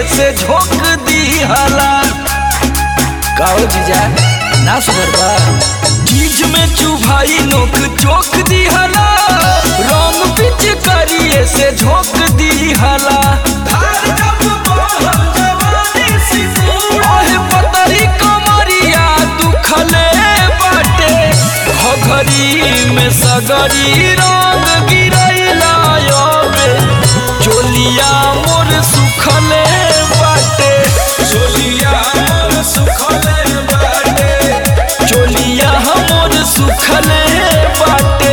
से झोंक दिहला काओ जीजा ना सुधर बा चीज में चुभाई नोक चोक दिहला रंग पिच करिए से झोंक दिहला ओहे पतरी कमरिया दुखले बाटे घघरी में सगरी रंग गिरैला योबे चोलिया मोर सुखले बाटे चोलिया मोर सुखले बाटे चोलिया मोर सुखले बाटे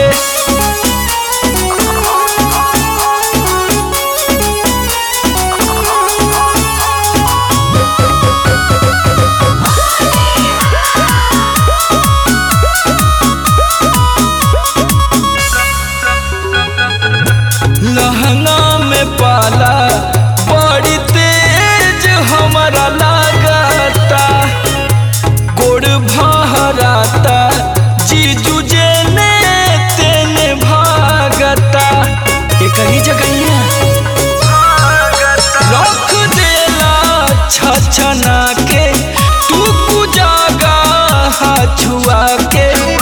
लहंगा में पाला बड़ी तेज हमारा लागता गोड़ भहराता जीजू जेने तेने भागता ये कहीं जगह रख देला छछना के तू कुजागा छुआ के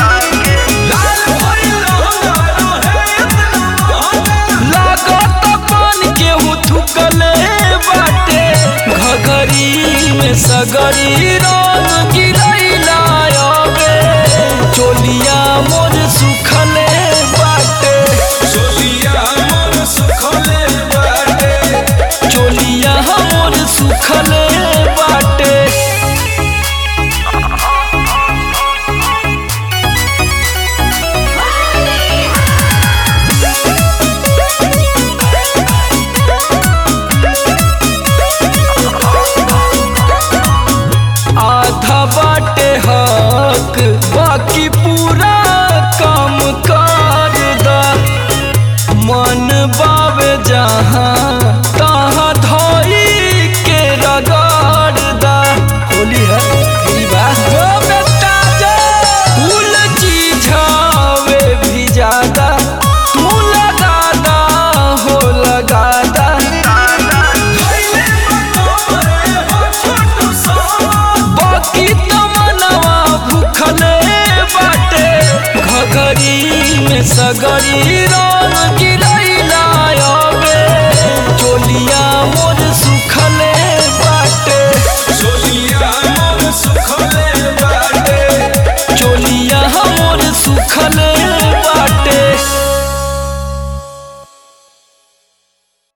लागत पान केहू थुकले बाटे घघरी में सगरी रंग गिरैला अबे चोलिया मोर सुखले बाटे चोलिया मोर सुखले बाटे चोलिया मोर सुखले बाटे आधा बाटे हक बाकी पूरा काम कर दा मन बावे जहाँ तहाँ धोई के रगड़ दा होली है होली बा जो बेटा जो फूल चीझावे भी ज्यादा तू लगा दा हो लगा दा बाकी तमनवा भूखले बाटे घघरी में सगरी रंग